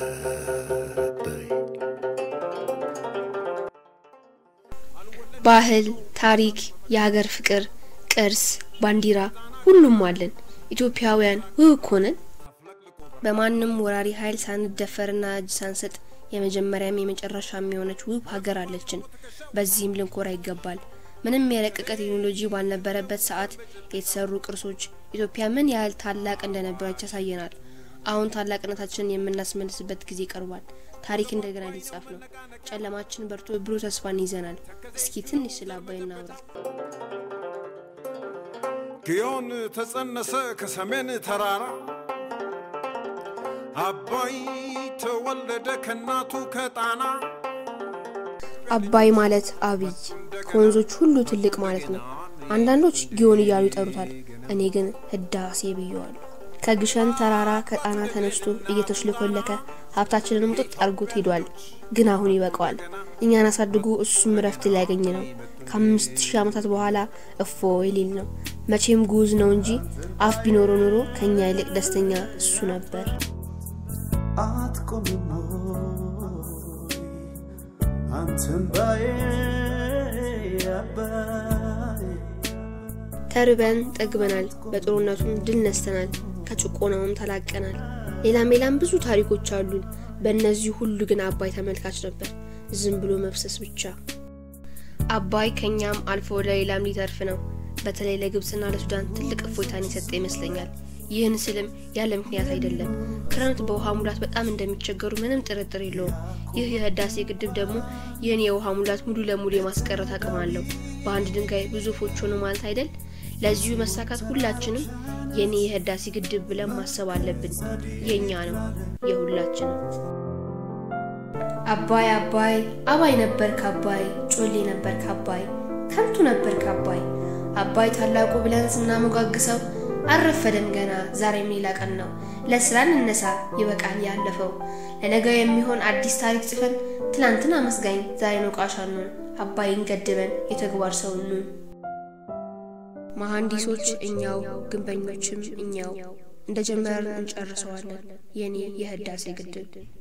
ባህል፣ ታሪክ፣ የሀገር ፍቅር፣ ቅርስ፣ ባንዲራ ሁሉም አለን። ኢትዮጵያውያን ውብ እኮ ነን። በማንም ወራሪ ኃይል ሳንደፈርና እጅ ሳንሰጥ የመጀመሪያም የመጨረሻም የሆነች ውብ ሀገር አለችን። በዚህም ልንኮራ ይገባል። ምንም የረቀቀ ቴክኖሎጂ ባልነበረበት ሰዓት የተሰሩ ቅርሶች ኢትዮጵያ ምን ያህል ታላቅ እንደነበረች ያሳየናል። አሁን ታላቅነታችንን የምናስመልስበት ጊዜ ቀርቧል። ታሪክ እንደገና ሊጻፍ ነው። ጨለማችን በርቶ ብሩህ ተስፋን ይዘናል። እስኪ ትንሽ ስለ አባይ እናውራ። ግዮን ተጸነሰ ከሰሜን ተራራ አባይ ተወለደ ከእናቱ ከጣና አባይ ማለት አብይ ከወንዞች ሁሉ ትልቅ ማለት ነው። አንዳንዶች ጊዮን እያሉ ይጠሩታል። እኔ ግን ህዳሴ ብየዋለሁ። ከግሸን ተራራ ከጣና ተነስቶ እየተሽለኮለከ ሀብታችንንም ጥጥ አድርጎት ሄዷል። ግን አሁን ይበቃዋል። እኛን አሳድጎ እሱም እረፍት ሊያገኝ ነው። ከአምስት ሺህ ዓመታት በኋላ እፎ ሊል ነው። መቼም ጉዝ ነው እንጂ አፍ ቢኖሮ ኖሮ ከኛ ይልቅ ደስተኛ እሱ ነበር። አትቆምም አንተም ባዬ አባይ ተርበን ጠግበናል። በጦርነቱም ድል ነስተናል። ከጭቆናውም ተላቀናል። ሌላም ሌላም ብዙ ታሪኮች አሉን። በእነዚህ ሁሉ ግን አባይ ተመልካች ነበር። ዝም ብሎ መፍሰስ ብቻ። አባይ ከኛም አልፎ ወደ ሌላም ሊተርፍ ነው። በተለይ ለግብጽና ለሱዳን ትልቅ እፎይታን የሰጠ ይመስለኛል። ይህን ስልም ያለ ምክንያት አይደለም። ክረምት በውሃ ሙላት በጣም እንደሚቸገሩ ምንም ጥርጥር የለውም። ይህ የህዳሴ ግድብ ደግሞ ይህን የውሃ ሙላት ሙሉ ለሙሉ የማስቀረት አቅም አለው። በአንድ ድንጋይ ብዙ ወፎች ሆኑ ማለት አይደል? ለዚሁ መሳካት ሁላችንም የኔ የህዳሴ ግድብ ብለን ማሰብ አለብን። የኛ ነው፣ የሁላችንም። አባይ አባይ አባይ ነበር ከአባይ ጮሌ ነበር ከአባይ ከንቱ ነበር ከአባይ አባይ ታላቁ ብለን ስናሞጋግሰው አልረፈደም ገና ዛሬም ሌላ ቀን ነው። ለስራ እንነሳ ይበቃል ያለፈው። ለነገው የሚሆን አዲስ ታሪክ ጽፈን ትላንትን አመስጋኝ ዛሬ ነቃሻኑን አባይን ገድበን የተግባር ሰው ኑን። መሐንዲሶች እኛው፣ ግንበኞችም እኛው። እንደ ጀመርን እንጨርሰዋለን የኔ የህዳሴ ግድብ